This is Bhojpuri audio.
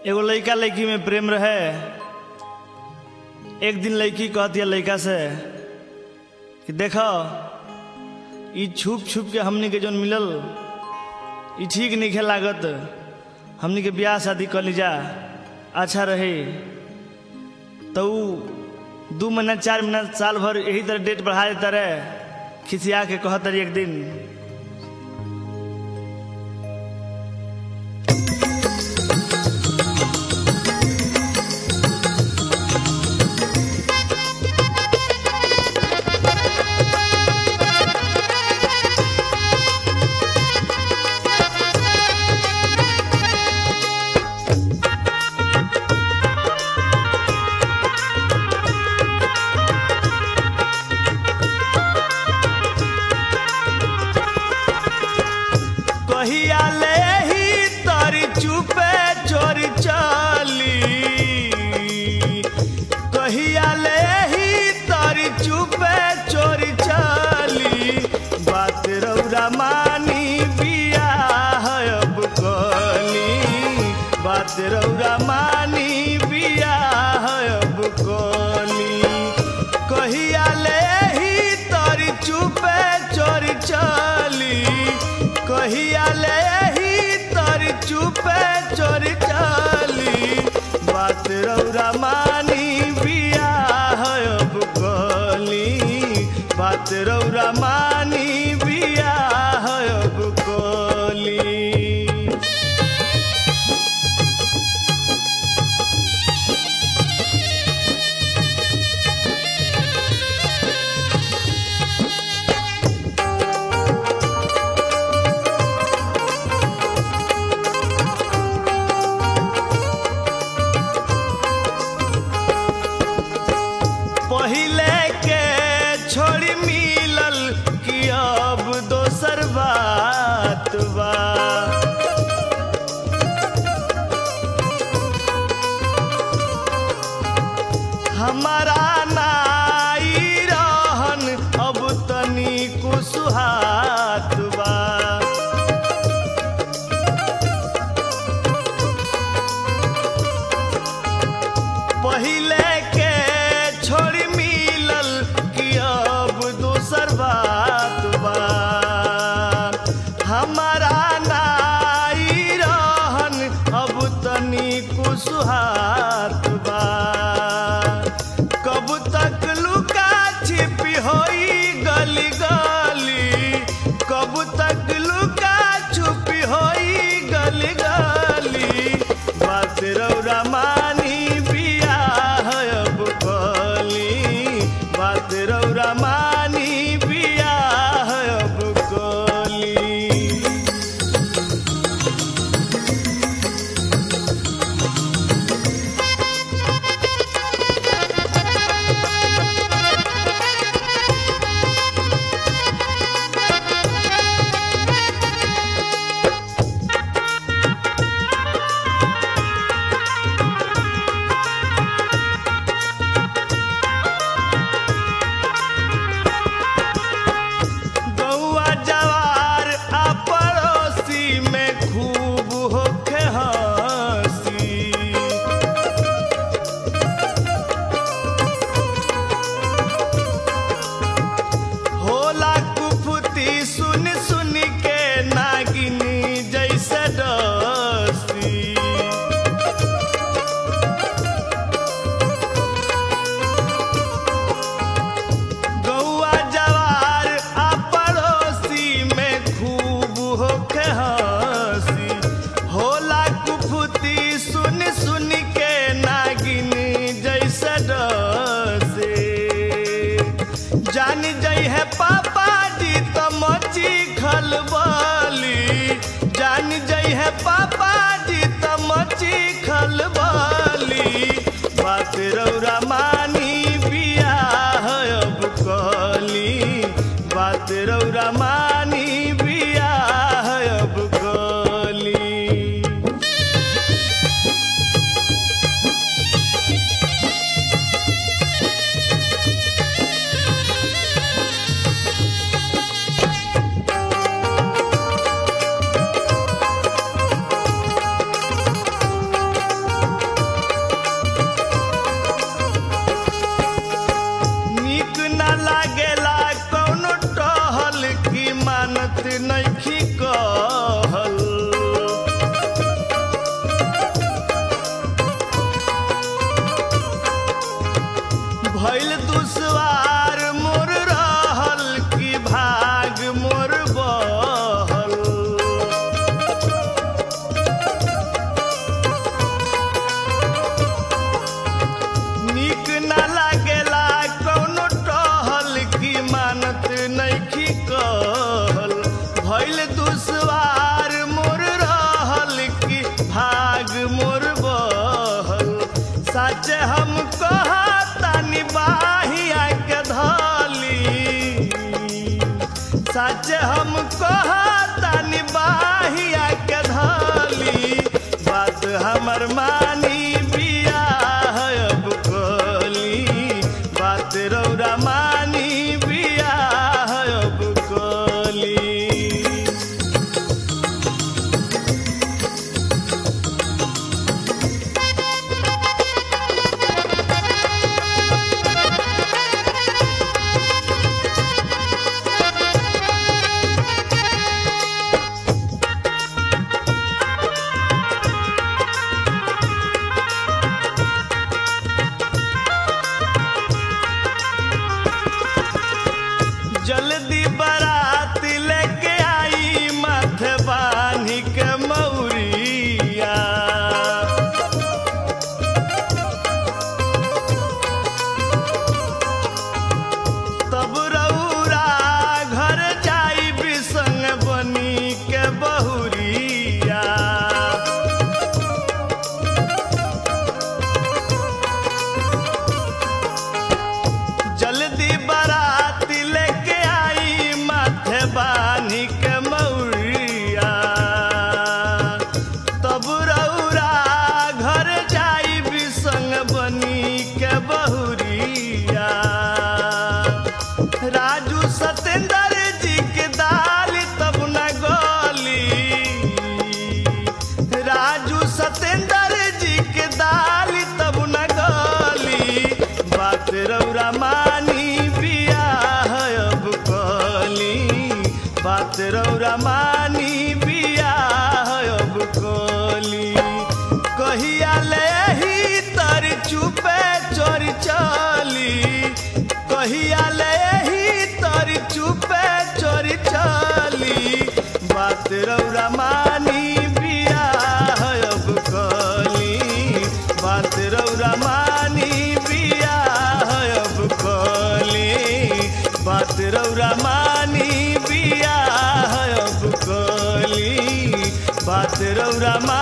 एगो लड़का लड़की में प्रेम रहे एक दिन लड़की कहती है लड़का से कि देखो ई छुप छुप के हमनी के जौन मिलल ई ठीक नहीं लागत हमनी के ब्याह शादी कर लीजा अच्छा रहे तो ऊ दू महीना चार महीना साल भर यही तरह डेट बढ़ा देता रहे खिसिया के कहत रही एक दिन कहिया ले ही तारी चुपे चोरी चली कहिया ले ही तारी चुपे चोरी चली बात रौरा मानी बिया है अब कली बात रौरा मानी बिया है अब कली कहिया ले ही तारी चुपे चोरी चली कहिया ले ही तारी चुपे चोरी चली बात रौरा मानी बिया है अब कली बात रौरा मानी बिया है अब कली पहिले के छोड़ी मिलल कि अब दोसर बात बा हमारा नाई रहन अब तनी कुसुहात बा पहिले के छोड़ी मिलल कि अब दूसर बात बा हमारा नाई रहन अब तनी कुसुहात बा कब तक लुका छिपी होई गली गली कब तक लुका छुपी होई गली गली बात रौरा मानी बिया है अब कली बात रौरा मानी बिया है अब कली गौआ जवार आ पड़ोसी में खूब होखे हंसी होला कुफुती सुन सुन के नागिनी जैसे डसी गौआ जवार आ पड़ोसी में खूब होखे हंसी होला कुफुती सुन सुन के नागिनी जैसे डसे जान जई है पापा जी तो मची खलबली जान जई है पापा जी तो मची खलबली बात रौरा मानी बिया है अब कली बात रौरा मानी बिया है अब कली Thank हम कहतानी बाहिया के धली बात हमर मानी बियाह अब कोली बात रौरा मानी बियाह अब कोली जल्दी बारात लेके आई माथे बानी के मौरिया तब रउरा घर जाई बिसंग बनी के बहुरिया जल्दी बारात लेके आई माथे बानी के मौरिया तब रउरा घर जाई बिसंग बनी के बहुरिया राजू सतेंद्र जी के दाल तब न गोली राजू सतेंद्र जी के दाल तब न गोली बात रौरा मानी बियाह अब कोली बात रौरा मानी बियाह अब कोली कहिया ले ही तर चुपे चोरी चली कहिया ले ही तर चुपे चोरी चली बात रौरा मानी बियाह अब कोली बात रौरा मानी बियाह अब कोली बात रौरा मानी बियाह अब कोली बात रौरा मा